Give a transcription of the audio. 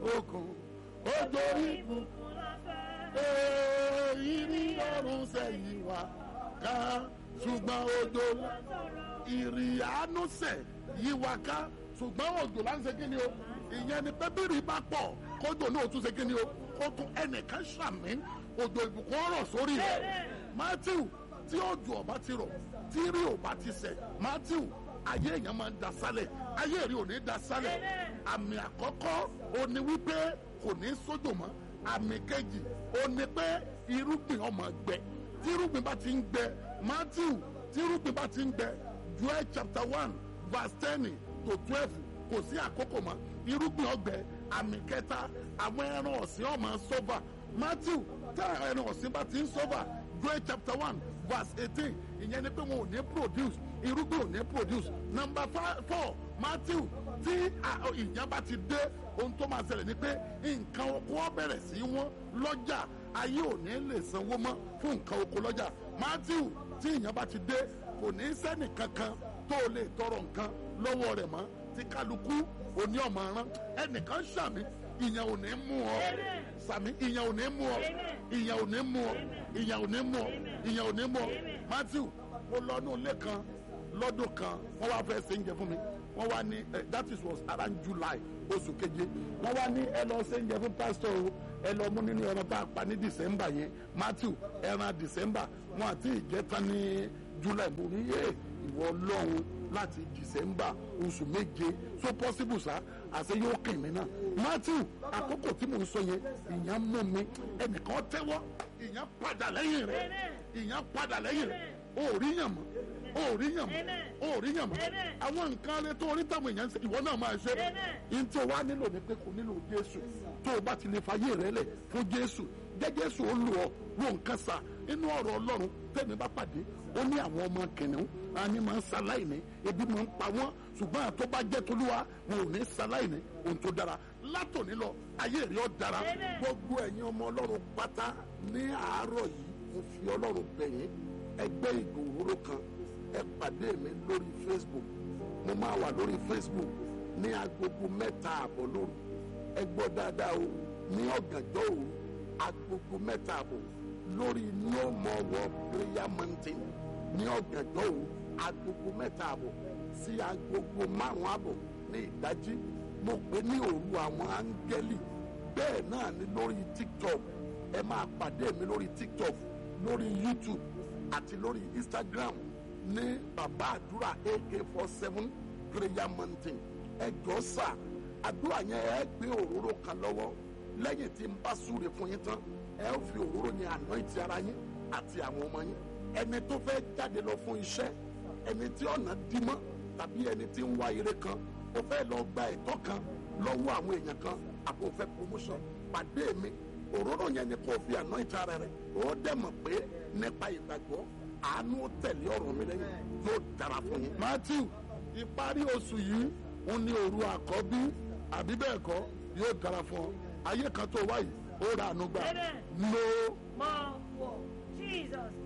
okùn òjò ìbùkún ìrì ọ̀run sẹ́yìn wá ká ṣùgbọ́n òjò ìrì àánú sẹ̀ yí wá ká ṣùgbọ́n òjò là ń ṣe kí ni o ìyẹn ni pẹ́bìrì bá pọ̀ kójò náà tún ṣe kí ni o kó tún ẹnìkan ṣàmì òjò ìbùkún ọ̀rọ̀ sórí rẹ̀ matthew tí òjò ọba ti rọ̀ tí rí ọba ti sẹ̀ matthew ayé èèyàn máa ń da sálẹ̀ ayé rí ò ní da sálẹ̀ àmì àkọ́kọ́ ó ní wípé kò ní sójò mọ́ àmì kejì ó ní pé irúgbìn ọmọ gbẹ tí irúgbìn bá ti ń gbẹ matthew tí irúgbìn bá ti ń gbẹ joel chapter one verse ten to twelve kò sí àkókò mọ́ irúgbìn ọgbẹ àmì kẹta àwọn ẹran ọ̀sìn ọmọ sọ́fà matthew tí àwọn ẹran ọ̀sìn bá ti ń sọ́fà joel chapter one verse eighteen ìyẹn ni pé wọn ò ní produce irúgbìn ò ní produce number four matthew tí ìyẹn bá ti dé ohun tó máa ṣẹlẹ̀ ni pé nǹkan oko ó bẹ̀rẹ̀ sí wọ́n lọ́jà ayé ò ní lè sanwó mọ́ fún nǹkan oko lọ́jà matthew tí ìyẹn bá ti dé kò ní sẹ́nì kankan tó lè tọrọ nǹkan lọ́wọ́ rẹ̀ mọ́ tí kálukú òní ọmọ rán ẹnìkan ṣàmì ìyẹn ò ní mú ọ sàmì ìyẹn ò ní mú ọ ìyẹn ò ní mú ọ ìyẹn ò ní mú ọ ìyẹn ò ní mú ọ matthew mo lọ ní ilé kan lọ́dún kan wọ́n wá fẹ́ ṣe oúnjẹ fún mi wọ́n wá ní that is was around july oṣù keje wọ́n wá ní ẹ lọ ṣe oúnjẹ fún pastor o ẹ lọ mú nínú ẹran tá a pa ní december yẹn matthew ẹran december wọn àti ìjẹta ní july mo ní yé ìwọ ọlọ́run láti december oṣù méje so possible sa àṣẹ yóò kàn mí náà matthew àkókò tí mò ń sọ yẹn ìyẹn mú mi ẹnìkan tẹ́wọ́ ìyẹn padà lẹ́yìn rẹ̀ ìyẹn padà lẹ́yìn rẹ̀ ó rí yàn mọ́ ó rí yàn mọ́ ó rí yàn mọ́ àwọn nǹkan rẹ tó orí táwọn èèyàn ń ṣe ìwọ náà máa ṣe yín tí o wá nílò ni pé kò nílò jésù tó o bá ti lè fàyè rẹ lẹ̀ fún jésù jẹ́ jésù ó lù ọ́ ló nǹkan sà inú ọ̀rọ̀ ọlọ́run tẹ̀mí bá pàdé ó ní àwọn ọmọ kìnìún àní máa ń ṣaláìní ebi máa ń pa wọ́n ṣùgbọ́n àtọ́ bá jẹ́ tolúwa wọn ò ní ṣaláìní ohun tó dára látòní lọ ayé rí ọ dára gbogbo ẹ̀yin ọmọ ọlọ́run pátá ní àárọ̀ yìí mo fi ọlọ́run bẹ̀yìn ẹgbẹ́ ìgbòho kan ẹ pàdé mi lórí facebook mo máa wà lórí facebook ní agogo mẹ́ta àbọ̀ lóru ẹ gbọ́ dáadáa o ní ọ̀gànjọ́ òru agogo mẹ́ta àbọ̀ lórí no more war prayer mountain ní ọ̀gànjọ́ òru agogo mẹ́ta àbọ̀ sí agogo márùn-ún àbọ̀ ní ìdájí mo pè ní òru àwọn áńgẹ́lì bẹ́ẹ̀ náà ni lórí tiktok ẹ máa pàdé mi lórí tiktok lórí youtube àti lórí instagram ní bàbá àdúrà ak four seven prayer mountain ẹ jọ sà àdúrà yẹn ẹ gbé òróró kan lọ́wọ́ lẹ́yìn tí n bá súre fún yín tán ẹ ó fi òróró yẹn anoint ara yín àti àwọn ọmọ yín ẹni tó fẹ́ jáde lọ fún iṣẹ́ ẹni tí ọ̀nà dí mọ́ tàbí ẹni tí ń wá ire kan ó fẹ́ lọ gba ẹ̀tọ́ kan lọ́wọ́ àwọn èèyàn kan àbò fẹ́ promotion pàdé mi òróró yẹn ni kò fi anoint ara rẹ̀ ó dẹ̀ mọ̀ pé nípa ìgbàgbọ́ àánú tẹ̀lé ọ̀rọ̀ mi lẹ́yìn yóò dára fún yín. matthew ìparí oṣù yìí ń ní òru àkọ́bí àbí bẹ́ẹ̀ kọ́ yóò dára fún ọ ayé kan tó wáyé ó ra àánú gbà. Amen. no More war. Jesus.